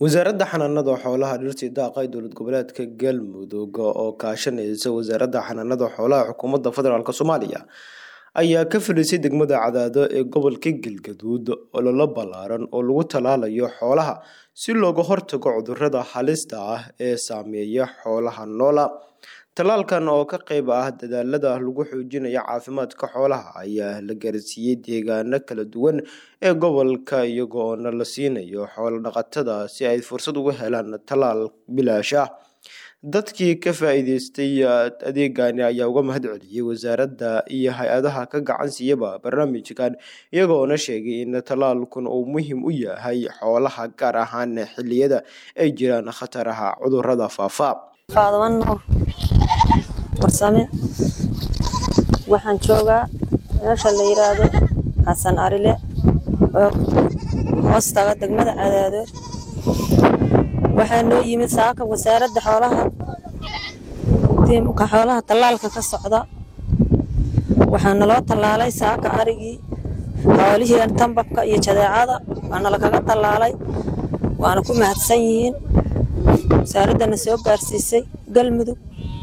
wasaaradda xanaanada xoolaha dhirta daaqa ee dowlad goboleedka galmudug oo kaashanaysa wasaaradda xanaanada xoolaha xukuumadda federaalk soomaaliya ayaa ka fadhiisay degmada cadaado ee gobolka galgaduud ololo ballaaran oo lagu tallaalayo xoolaha si looga hortago cudurrada halista ah ee saameeya xoolaha noola tallaalkan oo ka qayb ah dadaalada lagu xoojinayo caafimaadka xoolaha ayaa la gaarsiiyey deegaano kala duwan ee gobolka iyagoona la siinayo xoolo dhaqatada si ay fursad uga helaan tallaal bilaash ah dadkii ka faa-iideystay adeegani ayaa uga mahad celiyey wasaaradda iyo hay-adaha ka gacan siiyaba barnaamijkan iyagoona sheegay in tallaalkun uu muhiim u yahay xoolaha gaar ahaan xilliyada ay jiraan khataraha cudurrada faafa faadaman nuur warsame waxaan joogaa meesha la yiraahdo xasan arile oo hoostaga degmada cadaado waxaa noo yimid saaka wasaaradda xoolaha tiimka xoolaha tallaalka ka socda waxaa naloo tallaalay saaka arigii xoolihii tambabka iyo jadeecada waana lakaga tallaalay waana ku mahadsan yihiin wasaaraddana soo gaarsiisay galmudug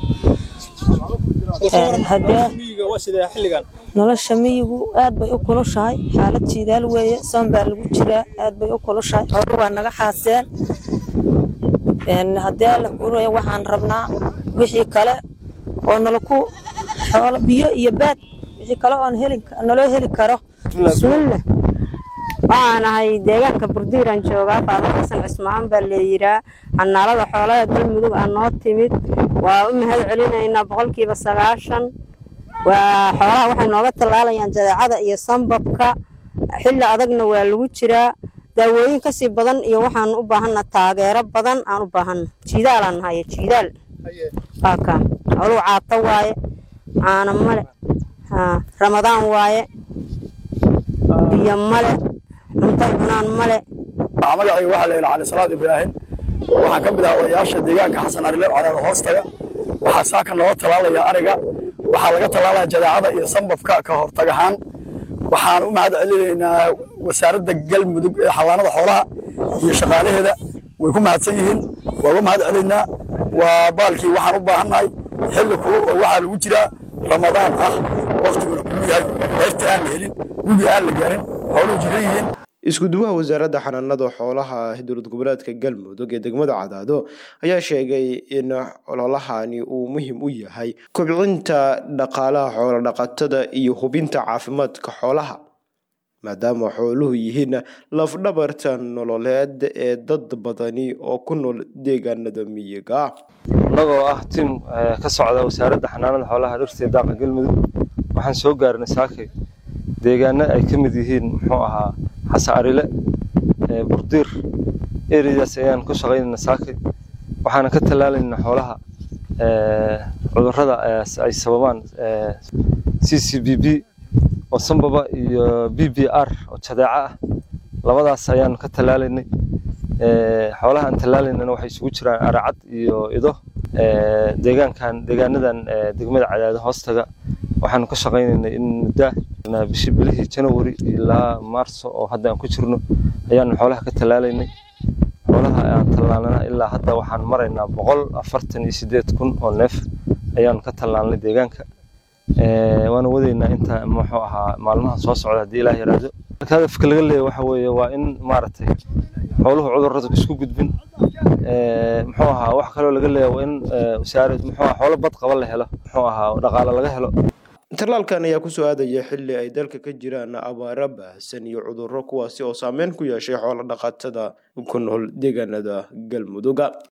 nolosha miyigu aad bay u kulushahay xaalad jiidaal weeye soon baa lagu jiraa aad bay u kulushahay xoolo waa naga xaaseen haddii alla kuuraya waxaan rabnaa wixii kale oo nalaku xoolo biyo iyo baad wixii kale oon heli naloo heli karo bismillah waxaan ahay deegaanka burdiiraan joogaa faado xasan cismaan baa leeyiraa xanaalada xoolaha galmudug aa noo timid waa u mahad celinaynaa boqolkiiba sagaashan waa xoolaha waxay nooga tallaalayaan jadeecada iyo sambabka xilli adagna waa lagu jiraa daawooyin kasii badan iyo waxaan u baahanna taageero badan aan u baahanna jiidaalaan nahaye jiidaal waaka xooluhu caato waaye caana male ramadaan waaye biyo male cunto cunaan male magacayga waxaa la yidhaha cali salaad ibraahim waxaan ka mid ahaa odayaasha deegaanka xasan arile cadaado hoostaga waxaa saaka nooga tallaalaya ariga waxaa laga tallaalaya jadeecada iyo sambabka ka hortag ahaan waxaan u mahad celinaynaa wasaaradda galmudug ee xawaanada xoolaha iyo shaqaalaheeda way ku mahadsan yihiin waa uga mahad celaynaa waa baalkii waxaan u baahannahay xilli kulul oo waxaa lagu jiraa ramadaan ah waktiguna kuluu yahay beerta aan la helin webi aan la gaarin xooluhu jiran yihiin isku duwaha wasaaradda xanaanada xoolaha dowlad goboleedka galmudug ee degmada cadaado ayaa sheegay in ololahani uu muhiim u yahay kobcinta dhaqaalaha xoolo dhaqatada iyo hubinta caafimaadka xoolaha maadaama xooluhu yihiin lafdhabarta nololeed ee dad badani oo ku nool deegaanada miyiga annagoo ah tim ka socda wasaaradda xanaanada xoolaha dhirta ee daaqa galmudug waxaan soo gaarnay saakay deegaano ay ka mid yihiin muxuu ahaa xasan arile burdiir ereydaas ayaan ku shaqaynayna saakay waxaana ka tallaalaynaa xoolaha cudurrada ay sababaan c c b b oo sambaba iyo b b r oo jadeeco ah labadaas ayaanu ka tallaalaynay xoolaha aan tallaalaynana waxay isugu jiraan aracad iyo ido deegaankan deegaanadan degmada cadaado hoostaga waxaanu ka shaqaynaynay in muddaa bishii bilihii janawari ilaa maarso oo hadda aan ku jirno ayaanu xoolaha ka tallaalaynay xoolaha aan tallaalnana ilaa hadda waxaan maraynaa boqol afartan iyo sideed kun oo neef ayaanu ka tallaalnay deegaanka waana wadaynaa inta muxuu ahaa maalmaha soo socda haddii ilaah yaraado hadafka laga leeya waxa weeye waa in maaragtay xooluhu cudurrada isku gudbin muxuu ahaa wax kaloo laga leeya waa in wasaarad muxuu ahaa xoolo bad qaba la helo muxuu ahaa dhaqaale laga helo tallaalkan ayaa kusoo aadaya xilli ay dalka ka jiraan abaaro baahsan iyo cudurro kuwaasi oo saameyn ku yeeshay xoolo dhaqatada ku nool deegaanada galmuduga